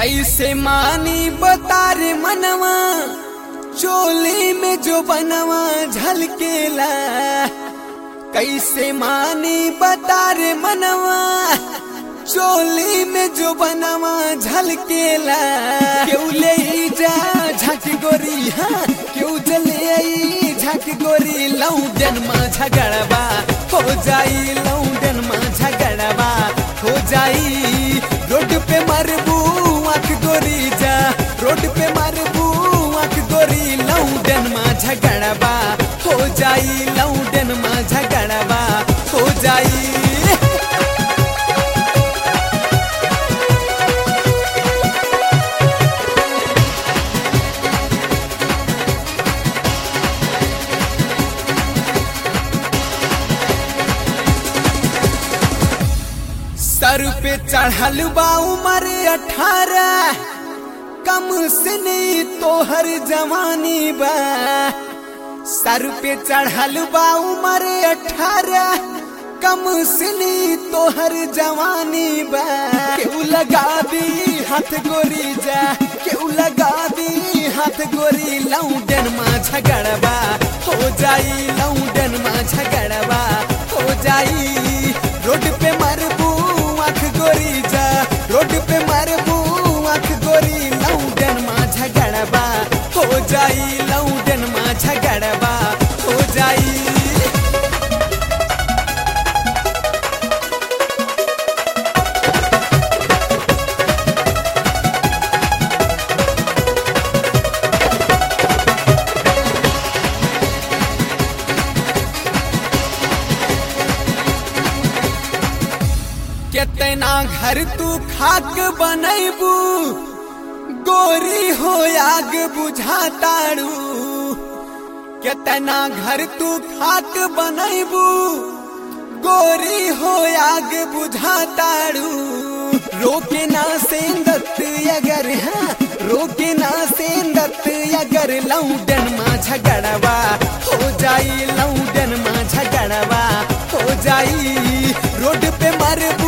कैसे मानी बतारे मनवा चोली में जो बनवा झलकेला कैसे मानी बतारे मनवा चोली में जो बनवा झलकेला क्यों ले जा झक गोरी हाँ क्यों जले आई झक गोरी लौडन मा झगड़वा हो जाई लौडन मा झगड़वा हो जाई रोड पे मरबू आंख गोरी जा रोड पे मरबू आंख गोरी लौडन मा झगड़वा हो जाई लौडन मा झगड़वा हो जाई सर पे चढ़ल बा उम्र अठारह कम से नहीं तोहर जवानी बा सर पे चढ़ल बा उम्र अठारह कम से नहीं तोहर जवानी बा केहू लगा दी हाथ गोरी जा केहू लगा दी हाथ गोरी लौडन मा झगड़वा हो जाई लौडन मा झगड़वा हो जाई रोड पे मरबू आंख गोरी जा रोड पे मरबू आंख गोरी लौडन मा झगड़वा हो जाई लौडन मा झगड़वा हो जाई कितना घर तू खाक बनैबू गोरी हो आग बुझा ताड़ू कितना घर तू खाक बनैबू गोरी हो आग बुझा ताड़ू रोके ना सेंदत अगर हाँ रोके ना सेंदत अगर लौडन मा झगड़वा हो जाई लौडन मा झगड़वा हो जाई रोड पे मरबू